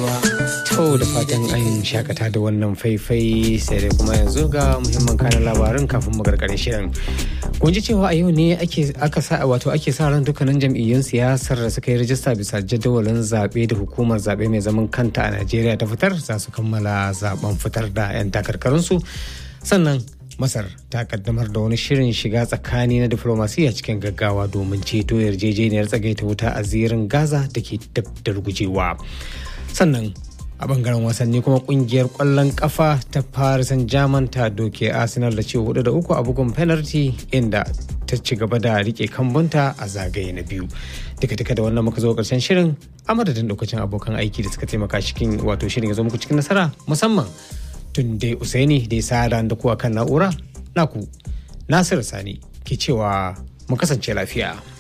To da fatan an shakata da wannan faifai sai dai kuma yanzu ga muhimman kanan labarin kafin mu gargare shirin. Kun ji cewa a yau ne ake aka sa wato ake sa ran dukkanin jam'iyyun siyasar da suka yi rajista bisa jadawalin zaɓe da hukumar zaɓe mai zaman kanta a Najeriya ta fitar za su kammala zaben fitar da 'yan takarkarinsu. Sannan Masar ta kaddamar da wani shirin shiga tsakani na diflomasiyya cikin gaggawa domin ceto yarjejeniyar tsagaita wuta a zirin Gaza da ke dab da rugujewa. Sannan a bangaren wasanni kuma kungiyar kwallon kafa ta Paris Saint-Germain ta doke Arsenal da ce hudu da uku a bugun penalty inda ta ci gaba da rike kambunta a zagaye na biyu. Duka duka da wannan muka zo karshen shirin a madadin lokacin abokan aiki da suka taimaka cikin wato shirin ya zo muku cikin nasara musamman tun dai Usaini da ya sa da kuwa kan na'ura naku Nasiru Sani ke cewa mu kasance lafiya.